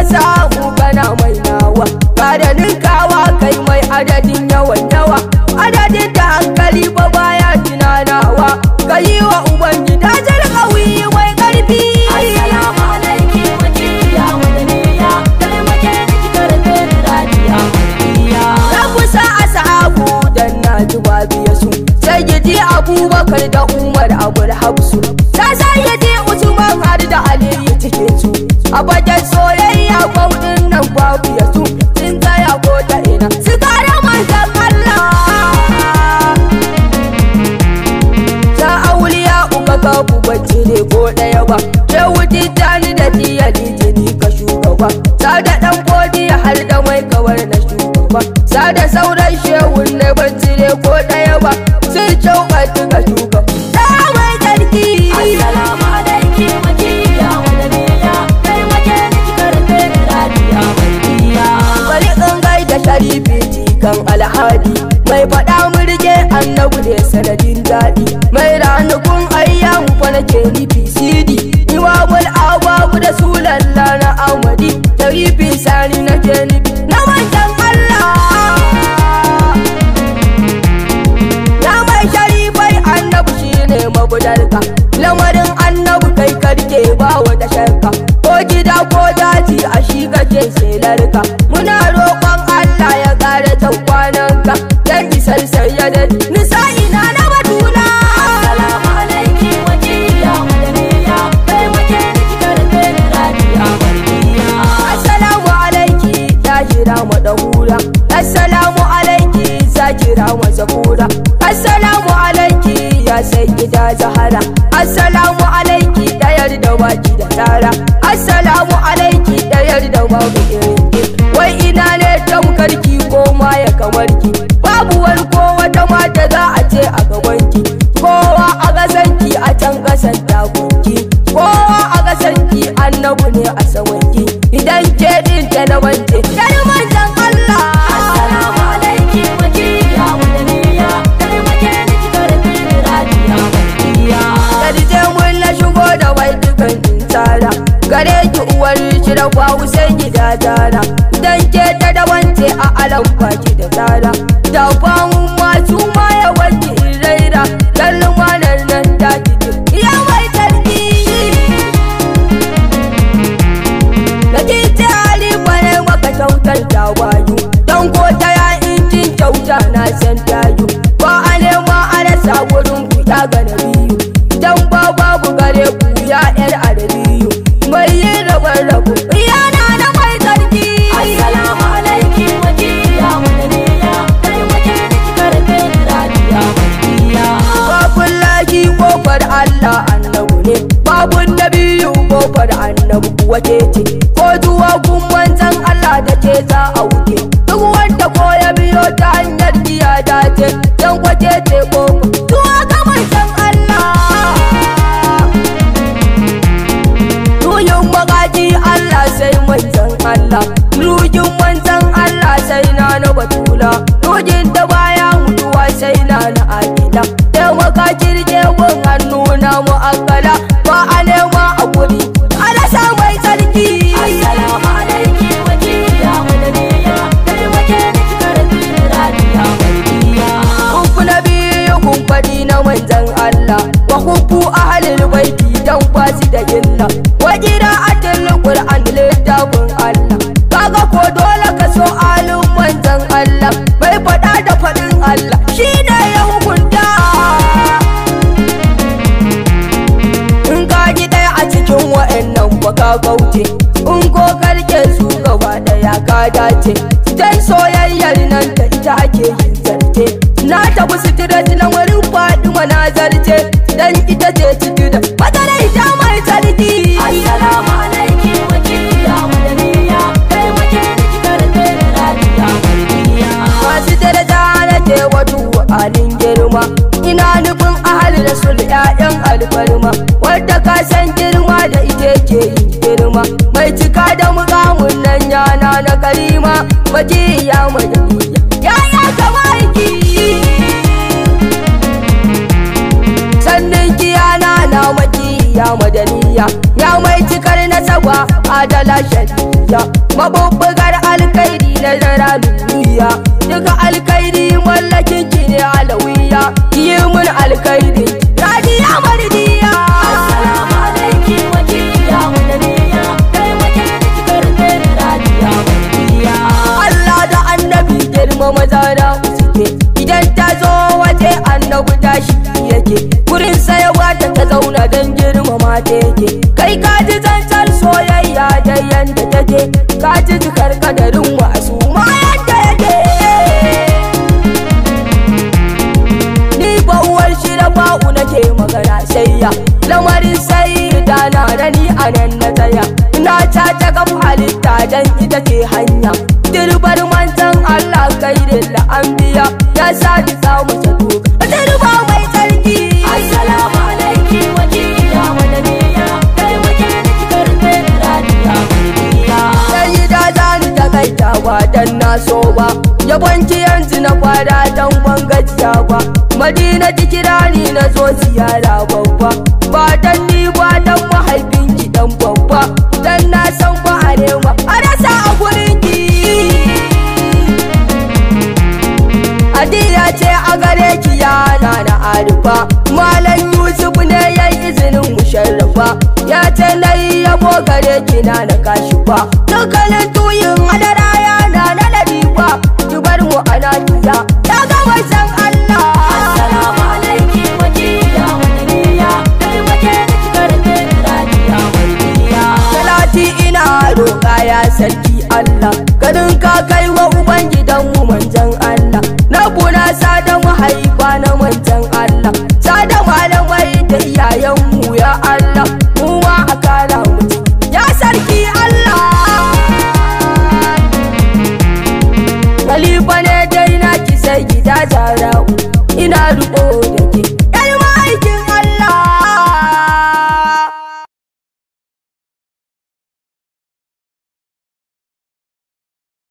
samu kana mai nawa kada ninkawa kai mai adadin yawan yawa adadin da hankali ba baya tunanawa ka yi wa ubangida jarkawi mai karfi Assalamu alaiki wakiliya madaniya taimake ni ki karfe ni radiya madaniya na kusa a sahabu dan na ji biya su sai gidi abubakar da umar abul habsu ta sayyade usman har da aliyu cikin su a bakin soyayya kwaudin nan babu ya su sun tsaya ko ta ina su kare manzan Allah ta auliya uka kafu bacci ne ko ɗaya ba ke wuti tani da tiya litini ka shugaba sa da ɗan godiya har da mai kawar na shugaba sa da sauran shehun ne bacci ne ko ɗaya ba sun cauɓatu ka shugaba ta mai tsarki Assalamu alaiki wakiliya madaniya taimake ni ki karfe ni radiya madaniya bari in gaida sharifi jikan alhadi mai faɗa murje annabu ne sanadin daɗi mai ranakun ayyamu fa nake nufi sidi imamul ababu da sulalla na amadi sharifi sani nake nufi na manjan Allah ya mai sharifai annabu shine mabudarka lamarin annabu kai karke ba wata shakka ko gida ko daji a shi kake selarka muna roƙon Allah ya ƙara can kwananka dan isar sayyadar nisa'ina na batuna Assalamu alaiki wakiliya madaniya taimake ni ki karfe ni radiya madaniya Assalamu alaiki Zahira madahura Assalamu alaiki Zakira mazakura Assalamu alaiki ya sayyida Zahara Assalamu alaiki dayar da baki da tara Assalamu alaiki dayar da babu irinki Wai ina ne tamkarki ko ma ya kamarki Babu wani ko wata mata za a ce a gabanki Kowa a gasanki a can kasan takunki Kowa a gasanki annabu ne a samanki Idan ke din ta na wance Yar manzan Assalamu Allah alaiki wakiliya madaniya taimake ni ki karfe ni radiya madaniya Kadije mun na shigo da wai dukan tsara Gare ki uwar shi da kwawu sai gida tara Dan ke ta da wance a alan baki da tara Da kwamun masu ma ya wanki in raira Dan lumanar nan da kike Ya mai tarki Da kike halifa ne maka kyautar tawayu Don ko ta ya injin kyauta na san tayu Ba a nema a rasa wurin ku ya ga na biyu Dan ba babu gare ku ya yar arabiyu Mai yin rabar rabu yana na mai tsarki Assalamu alaiki wakiliya madaniya taimake ni ki karfe ni radiya madaniya Babun laki kofar Allah annabu ne Babun nabiyu kofar annabu kuwa ke ce Ko zuwa kun manzan Allah da ke za a wuce Duk wanda ko ya biyo ta hanyar giya dace Dan kwace ce kofa Zuwa ga manzan Allah Ruhin magaji Allah sai manzan Allah Ruhin manzan Allah sai na na batula Ruhin da baya mutuwa sai na na akida Taimaka kirke gun hannu na mu'akkala Ba a nema a guri Alasa mai tsarki Assalamu alaiki wakiliya madaniya taimake ni ki karfe ni radiya madaniya Kufu na biyu kun faɗi na manzan Allah Wa kufu ahalil baiti dan kwasi da illa Wa qira'atul Qur'an littafin Allah Kaga ko dole ka so alin manzan Allah Bai faɗa da faɗin Allah shine ya hukunta In ka ji ɗaya a cikin wa'annan ba ka kauce In ko karke su gaba ɗaya ka dace Dan soyayyar nan da ita ake yin zarte Na tafi sitirat na wurin Fatima na zarce Dan ita ce sitirat Matsalar ita mai tsarki Assalamu alaiki wakiliya madaniya taimake ni ki karfe ni radiya madaniya Masu daraja nake wato alin girma Ina nufin ahal rasul ƴaƴan alfarma Wadda ka san girma da ita ke yin girma Mai cika da mukamun nan yana na karima Baki ya madaniya Yaya kama aiki Sannan kiyana na maki ya madaniya Ya mai cikar nasaba adala shariya mabubbugar alkairi na zara duniya duka alkairi mallakin ki ne alawiya yi mun alkairi radiya mardiya Assalamu alaiki wakiliya madaniya kai muke da kikar da radiya mariya Allah da annabi girma maza na suke idan ta zo waje annabi tashi yake gurin sayawa ta ta zauna don girmama ta yake kai ka ji zantar soyayya da yanda take ka ji jikar kadarin wasu ma yadda yake ni ba uwar shi da ba'u nake magana sayya lamarin sai da na da ni a nan na tsaya na ta ta gab halitta dan ita ce hanya dirbar manzan Allah kai da la'ambiya ya sa ni samu zato dirba mai tsarki Assalamu alaiki wakiliya madaniya kai muke da kikar da radiya mariya sai da zani ta kaita ba dan na so ba yabanci yanzu na kwada dan ban gajiya ba madina ki kira ni na zo ziyara babba ba dan ni ba dan mahaifin ki dan babba dan na san ba a nema a rasa a gurin ki Adiya ce a gare ki yana na arifa Malam Yusuf ne ya yi izinin musharrafa Ya ce na yi yabo gare ki na na kashi fa Dukkanin tuyin hadara